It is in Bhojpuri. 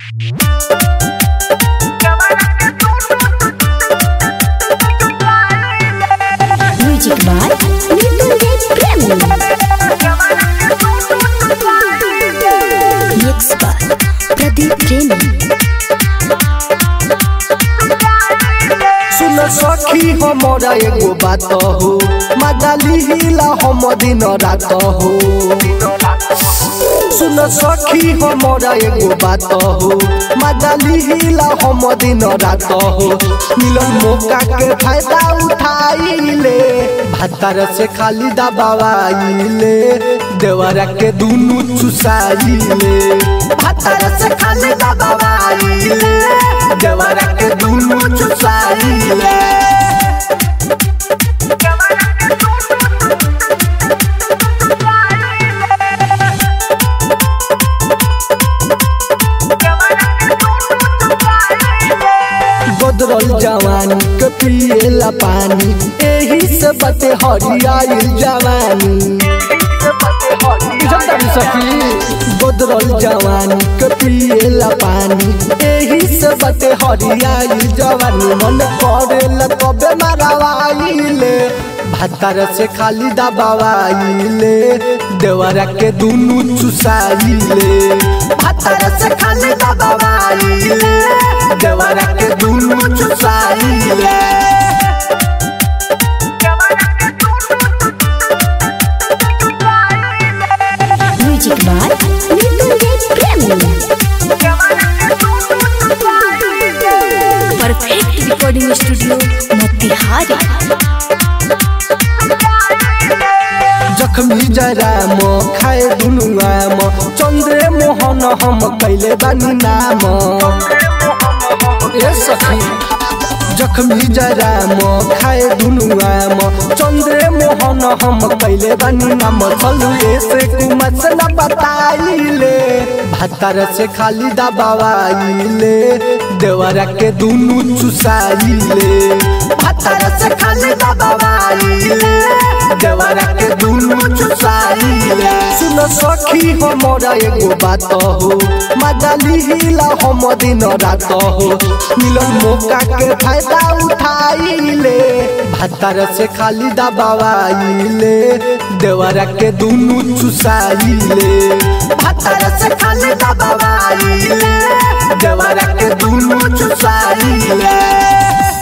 म्यूजिक बाय मृत्युंजय प्रेमी मिक्स बाय प्रदीप प्रेमी सुन सखी हमरा एगो बात हो मदाली हिला हम दिन रात हो सुन सखी हमरा एगो बात हो मदाली हिला हम दिन रात हो मिलन मौका के फायदा उठाइले भातार से खाली दबावाइले देवरा के दुनु चुसाइले भातार से खाली दबावाइले देवरा के दुनु चुसाइले बदरल जवानी के पिएला पानी एही से बते हरियाइल जवानी बदरल जवानी के पिएला पानी एही से बते हरियाइल जवानी मन करेला तबे मारवाइले भातार से खाली दबावाइले देवरा के दुनु चुसाइले भातार से खाली दबावाइले देवरा के दुनु चुसाइले म्यूजिक बाय मृत्युंजय प्रेमी परफेक्ट रिकॉर्डिंग स्टूडियो मोतिहारी जखमी जरा म खाए दुनु आम चन्द्रे मोहन हम कैले बानी नाम ए सखी जखमी जरा म खाए दुनु आम चन्द्रे मोहन हम कैले बानी नाम चलु ऐसे कुमत से न बताइले भातार से खाली दबावाइले देवरा के दुनु चुसाइले भातार से खाली दबावाइले देवरा के दुनु चुसाइले सुन सखी हमरा एगो बात हो मदाली हिला हम दिन रात हो मिलन मौका के फायदा उठाइले भातार से खाली दबावाइले देवरा के दुनु चुसाइले भातार से खाली दबावाइले देवरा के दुनु चुसाइले